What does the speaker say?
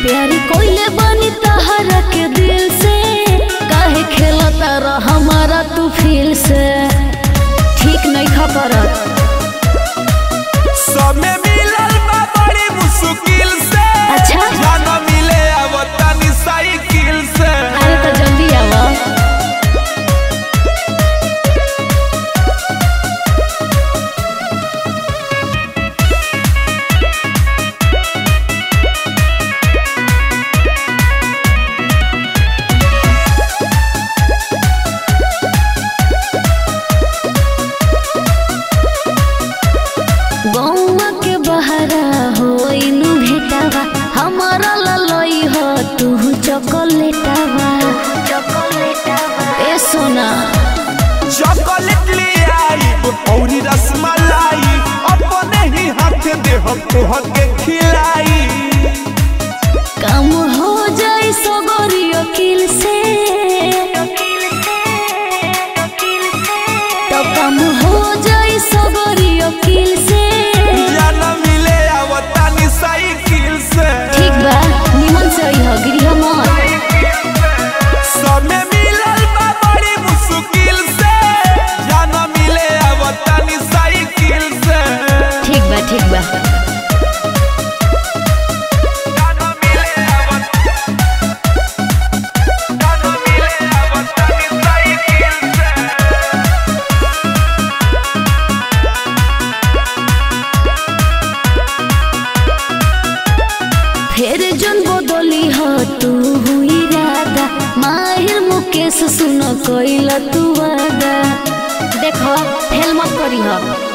प्यारी कोइले बनी तहरा के दिल से काहे खेलता रह हमारा तू फील से ठीक नहीं खबरत समय मिलल बा बड़ी मुश्किल से अच्छा। जाना मिले अब तनी साइकिल से अरे तो जल्दी आवा गौवा के बहरा होइनु भेटावा हमारा ललई हो तू चॉकलेटावा ए सोना चॉकलेट ले आई औरी रसमलाई अपने ही हाथ दे हम तोहर के खिलाई काम हो जाई सगरी वकील से तो काम हो जाई सगरी वकील से जाना मिले अब तनी साइकिल से ठीक बा निमन से अइह गृह मत समय मिलल बा बड़ी मुश्किल से जाना मिले अब तनी साइकिल से ठीक बा ठीक बा जाना मिले अब जाना मिले अब तनी साइकिल से फिर जन बदली हो तू हुई राधा माहिर मुकेश सुन कोइल तू वादा देखो फेल मत करी हो